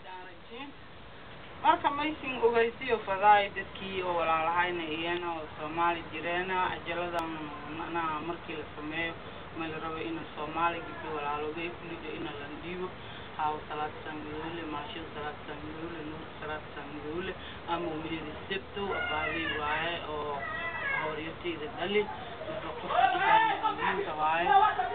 shaarajiin marka maysin ogeysiyo fadaay dadkii oo walaalahayna iyana oo soomaali jireena ajaladan macnaha markii la sameeyo ma la rabo ina soomaali gabdho walaalogay kulliga ina la dhiibo haaw salaad sangadoole maashid salaad sangadoole nuur salaad sangadoole ama umiyada sebto abaadey waaye oo hooryatayda dhali marka qofka idaanka waaye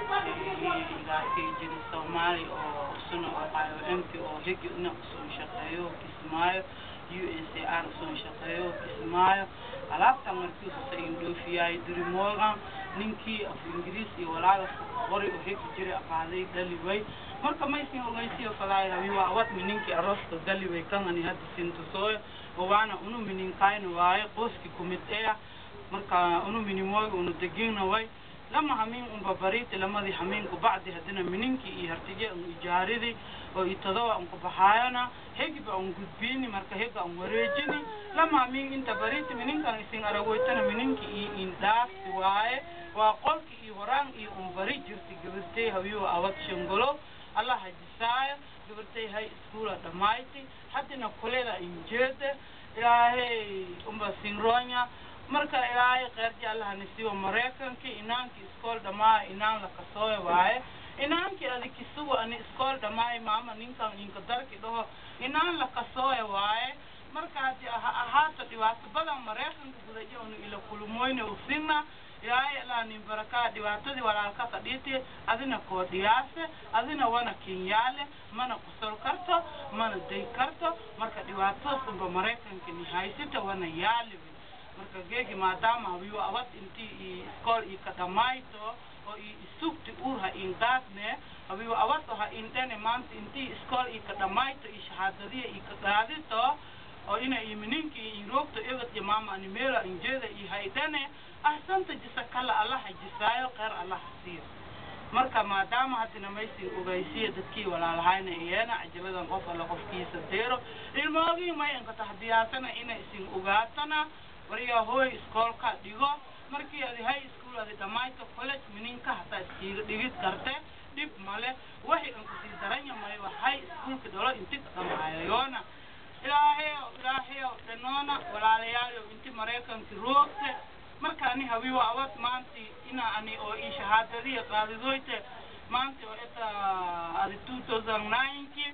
ilaakay jiri soomaali oo suna oo qayo emki oo hegi ina usoon shaqeeyo kismaayo u n c r usoon shaqeeyo kismaayo alaabtan markiisu sa indhoofiyaay diri morgan ninkii af ingiriis iyo walaaga qori oo hegi jiri aqaaday dhali way marka maysin ogeysiyo falaay habiwa awatmi ninkii arooska gali way kangani hadda sintusooyo oo waana unu mininkayna waaye qoski kumid eya marka unu minimooga unu degina way lama hamin unba bariti lamadii haminku bacdi hadina mininki iyo hartige un ijaaridi oo itadowa unku baxaayana hegiba un gudbini marka hega un wareejini lama hamin inta bariti mininkan isin aragoytana mininki iyo indhaafti waaye waa qolki iyo horaan iyo un bari jirti gabartey hawiyo awad shangolo allah hajisaayo gabartey hay iskuula dhamayti haddina kulela injeede ilaahay unba sinronya marka ilaahay kheerji allaha nisiibo maraykanki inaanki iskool dhamaayo inaan la kasooyo waaye inaanki adi kisugo ani iskool dhamaayo maama ninkan inka darki dhaho inaan la kasooyo waaye marka hadi ha ahaato dhibaato badan maraykanka gudaje unu ila kulmoyne usina ilaahay allah nin barakaa dhibaatadii walaalka kadhiiti adina koodhiyaase adina wana kinyaale mana kusol karto mana day karto marka dhibaatadaas unba maraykanka ni haysita wana yaali marka geegi maadaama hawiyo awad intii i iskool i kadhamayto oo i isugti urha ingaadne hawiyo awad oha indhene maanta intii iskool i kadhamayto i shahaadadiya i kagaadito oo ina i mininki i roogto egad iyo maama animela injeeda i haydane ahsanta jisa kala allaha jisaayo kheer allaha siiyo marka maadaama haddina maysin ogaysiya dadkii walaalahayna iyana cajabadan qof alla qofkiisa deero ilmoogii may inka tahdiyaasana ina isin ogaatana wariyaa hooy iskoolka dhigo markii adi high school adi dhamayto college mininka hataa iskiiga dhigid karte dhib male waxi inkasii daranya mayba high schoolka dhalo inti ka dhamaayayoona ilaahayo ilaahayo dhanoona walaalayaalo inti maraykanki roogte marka ani hawiwa awad maanti ina ani oo ii shahaadadiya qaadidoyte maanti oo eta adi two thousand nineki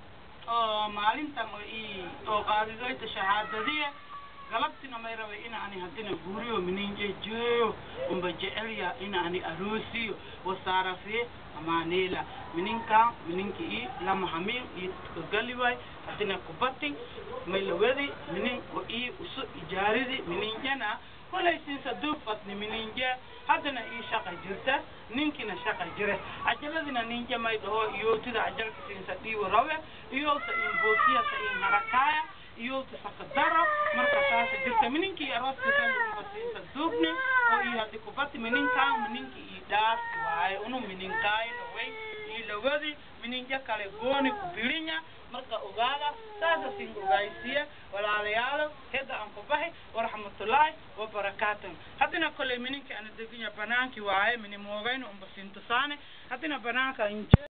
oo maalintan oo ii oo qaadidoyte shahaadadiya galabtina may rabay ina ani haddina guuriyo mininje jeeyo umba jecelya ina ani aroosiyo wasaarafiye amaanela mininkan mininki i lama hamil i kagaliway haddina kubati may lawadi minin o i usu ijaaridi mininjana kolay sinsa duufatni mininje haddana ii shaqa jirta ninkina shaqa jire cajaladina ninje may dhaho iyootida cajalka sinsa dhiiwo rawe iyowsa in boosiyasa in harakaaya iyowta sakadaro marka taasa jirta mininkii arooska kaliubasiisa duubne oo ii haddi kubati mininkaan mininki ii dhaafti waaye unu mininkaayno way ii lawadi mininja kale gooni ku bilinya marka ogaada saasa sin ogaysiya walaalayaalo hega aan ku bahi waraxmatullaahi wabarakaatan haddina koley mininki ana deginya banaankii waaye minimoogayna unba sintusaane haddina banaanka inje